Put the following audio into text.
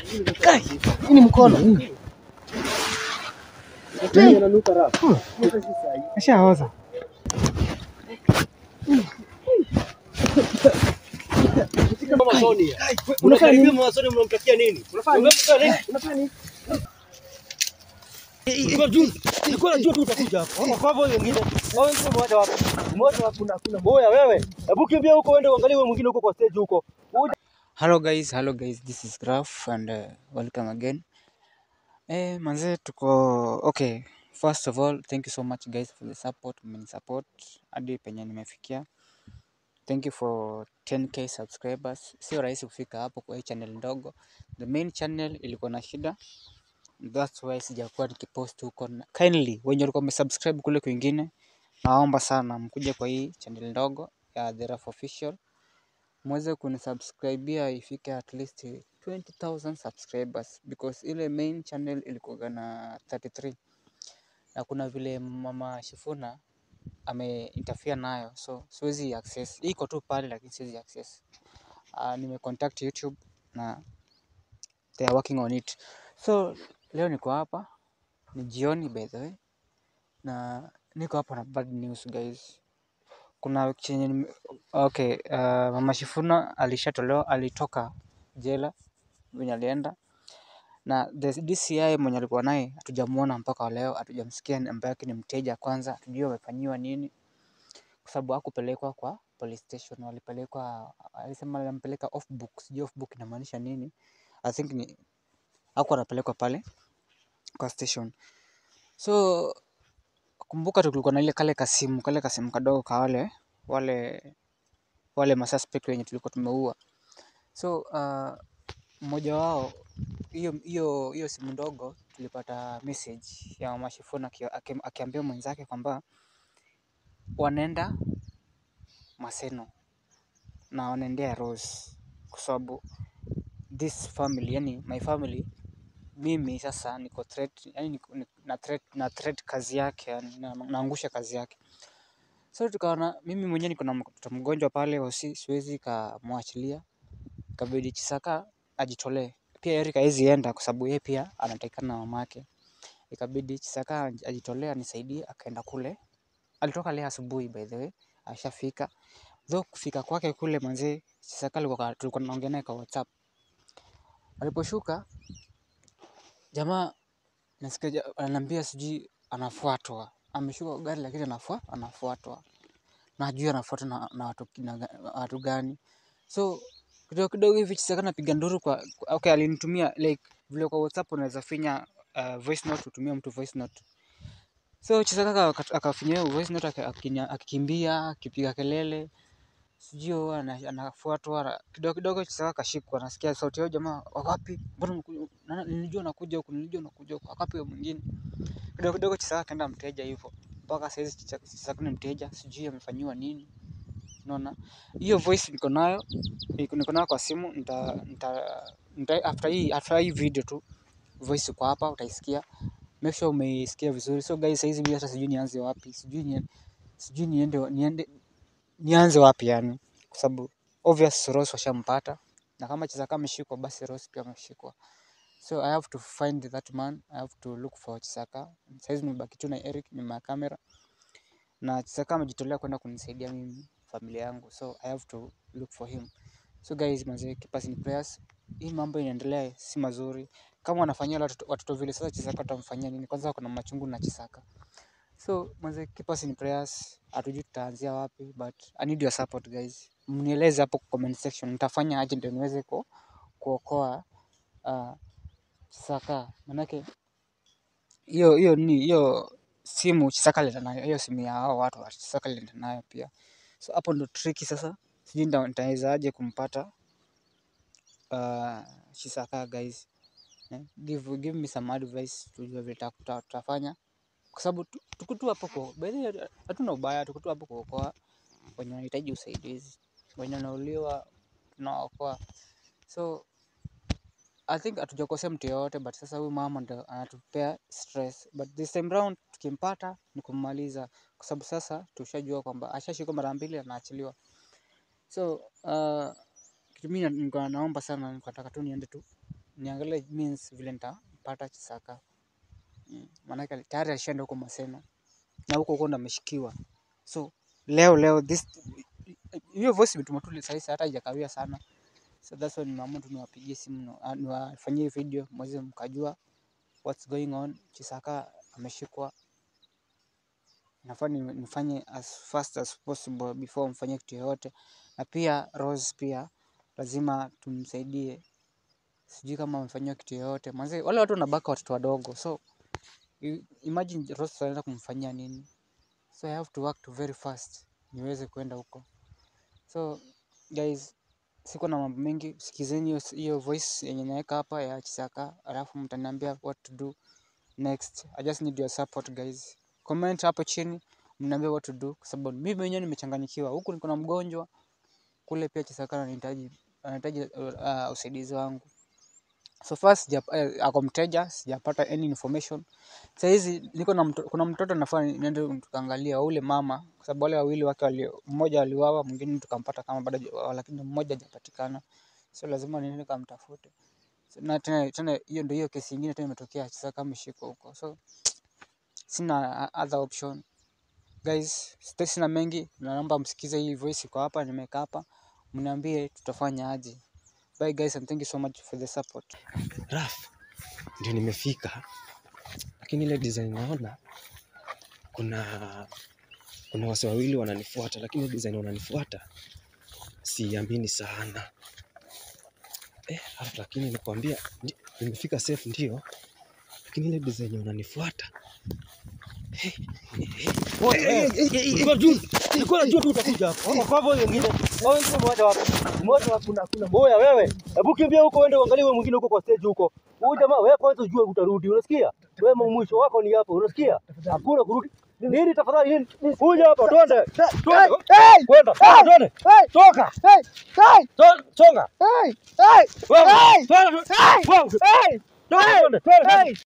Kai, hii ni mkono. Ashaoza. Unafanya nini? mnamtakia nini? Unafanya nini? Ulikuwa juu- ulikuwa unajua tu utakuja hapo. Kwa hivyo wengine, hao wengine umewacha wapi? Umewacha wapi? Kuna- kuna- Oya wewe, hebu kimbia huko uende uangalie wewe mwingine huko kwa stage huko. Hello guys, hello guys, this is Graph and uh, welcome again. Eh, manze tuko okay. First of all, thank you so much guys for the support, mmenisupport hadi penye nimefikia. Thank you for 10k subscribers. Sio rahisi kufika hapo kwa hii channel ndogo. The main channel ilikuwa na shida. That's why sijakuwa nikipost huko. na- Kindly wenye walikuwa wamesubscribe kule kwingine, naomba sana mkuje kwa hii channel ndogo ya The Rough Official mweze kunisubscribia ifike at least 20,000 subscribers because ile main channel ilikuwa na 33 na kuna vile mama Shifuna ame interfere nayo so siwezi access. Iko tu pale lakini siwezi access. Uh, nime contact YouTube na they are working on it. So leo niko hapa ni jioni by the way na niko hapa na bad news guys. Kuna chenye nime- okay, uh, mama Shifuna alishatolewa, alitoka jela venye alienda na the DCI mwenye alikuwa naye hatujamuona mpaka wa leo, hatujamsikia namba yake ni mteja kwanza, hatujui amefanyiwa nini, kwa sababu hakupelekwa kwa police station, walipelekwa, alisema alimpeleka off book, sijui off book inamaanisha nini. I think ni hakuwa anapelekwa pale kwa station. So kumbuka tu kulikuwa na ile kale kasimu, kale kasimu kadogo ka wale wale wale masuspect wenye tulikuwa tumeua. So uh, mmoja wao hiyo hiyo hiyo simu ndogo tulipata message ya mama Shifuna aki- aki- akiambia mwenzake kwamba wanaenda Maseno na wanaendea Rose kwa sababu this family, yani my family, mimi sasa niko threat, yani niko, ni- na threat, na threat kazi yake, yani na, naangusha kazi yake. So tukaona mimi mwenyewe niko na mtoto mgonjwa pale hosi, siwezi kamwachilia, ikabidi Chisaka ajitolee. Pia Eric hawezi enda kwa sababu yeye pia anatakikana na mamake. Ikabidi Chisaka aj- ajitolee anisaidie, akaenda kule. Alitoka leo asubuhi by the way, ashafika. Though kufika kwake kule manzee, Chisaka alikuwa ka- tulikuwa tunaongea naye kwa WhatsApp. Aliposhuka jamaa nasikia ja- ananiambia sijui anafuatwa, ameshuka kwa gari lakini anafua, anafuatwa na hajui anafuatwa na, na watu, kina ga- watu gani. So kidogo kidogo hivi Chisaka napiga nduru kwa, kwa okay, alinitumia like vile kwa WhatsApp unaweza finya uh, voice note, utumie mtu voice note. So Chisaka aka- akafinya hiyo voice note aka- akinya- akikimbia akipiga kelele sijui huwa ana- anafuatwa na- kidogo kidogo Chisaka akashikwa, nasikia sauti yao, jamaa wako wapi? Mbona mnakuja- nana- nilijua unakuja huku, nilijua unakuja huku, wako wapi huyo mwingine? Kidogo kidogo Chisaka akaenda mteja hivyo, mpaka saizi Chicha- Chisaka ni mteja, sijui amefanyiwa nini. Unaona, hiyo voice niko nayo, niko niko nayo kwa simu, nita, nita, nita after hii after hii video tu voice iko hapa, utaisikia. Make sure umeisikia vizuri. So guys, saizi mimi hata sijui nianze wapi, sijui ni, sijui niende niende nianze wapi yani, kwa sababu obvious Rose washampata na kama Chisaka ameshikwa basi Rose pia ameshikwa. So I have to find that man, I have to look for Chisaka. Saizi nimebaki tu na Eric nyuma ya kamera na Chisaka amejitolea kwenda kunisaidia mimi familia yangu, so I have to look for him. So guys, manze, keep us in prayers. Hii mambo inaendelea si mazuri. Kama wanafanyia wale watoto, watoto vile, sasa Chisaka watamfanyia nini? Kwanza kuna machungu na Chisaka. So manze, keep us in prayers. Hatujui tutaanzia wapi but I need your support guys. Mnieleze hapo kwa comment section nitafanya aje ndio niweze ku, kuokoa uh, Chisaka. Manake hiyo hiyo ni hiyo simu Chisaka alienda nayo, hiyo simu ya hao watu wa Chisaka alienda nayo pia. So hapo ndo tricky sasa. Sijui nita- nitaweza aje kumpata uh, Chisaka guys. Eh, give, give me some advice tujue vile tuta- tuta- tutafanya kwa sababu tu- tuko tu hapo kwa by the way, hatuna ubaya, tuko tu hapo kuokoa wenye wanahitaji usaidizi, wenye wanauliwa tunawaokoa. So I think hatujakosea mtu yoyote, but sasa huyu mama ndo anatupea stress, but this time round tukimpata ni kummaliza, kwa sababu sasa tushajua kwamba ashashikwa mara mbili anaachiliwa. So uh, kitu mimi nilikuwa naomba sana, nilikuwa nataka tu niende tu niangalie means vile nitapata Chisaka. Mm, Maanake ali- tayari alishaenda huko Maseno na huko huko ndo ameshikiwa. So leo leo this hiyo voice imetuma tu saa hizi hata haijakawia sana. So that's why nimeamua tu niwapigie simu no- ah, niwafanyie video mweze mkajua what's going on. Chisaka ameshikwa, nafaa ni- nifanye as fast as possible before mfanyie kitu yoyote, na pia Rose pia lazima tumsaidie, sijui kama amefanyiwa kitu yoyote manze, wale watu wanabaka watoto wadogo, so i- imagine Rose tunaenda kumfanyia nini? So I have to work to very fast niweze kwenda huko. So guys, siko na mambo mengi, sikizeni hiyo s- hiyo voice yenye naweka hapa ya Chisaka, alafu mtaniambia what to do next. I just need your support guys. Comment hapo chini mniambie what to do, kwa sababu mimi mwenyewe nimechanganyikiwa. Huku niko na mgonjwa, kule pia Chisaka anahitaji anahitaji uh, uh, usaidizi wangu. So far sija, eh, ako mteja, sijapata any information. Saa hizi niko na mto, kuna mtoto nafaa niende tukaangalia ule mama, kwa sababu wale wawili wake wali, mmoja aliuawa, mwingine tukampata kama bado, haja- lakini mmoja hajapatikana, so lazima niende nikamtafute. So, na tena tena hiyo ndio hiyo kesi ingine tena imetokea Chisaka ameshikwa huko, so sina uh, other option guys. Sita- Sina mengi, na naomba msikize hii voice iko hapa, nimeweka hapa, mniambie tutafanya aje. Bye guys and thank you so much for the support. Raf, ndio nimefika, lakini ile design naona kuna kuna wase wawili wananifuata, lakini ile design wananifuata siamini sana eh, Raf, lakini nikwambia ndi- nimefika safe ndio, lakini ile design wananifuata Nilikuwa juu, nilikuwa najua tu utakuja hapo. Kwa hivyo wengine, hao wengine mmoja wapo. Mmoja wapo kuna kuna. Oya wewe, hebu kimbia huko uende uangalie wewe mwingine huko kwa stage huko. Huyu jamaa wewe kwanza ujue utarudi, unasikia? Wewe mwisho wako ni hapo, unasikia? Hakuna kurudi. Nini tafadhali nini? Kuja hapa, twende. Twende. Kwenda. Twende. Toka. To- Songa. Wewe. Twende. Wewe. Twende. Twende.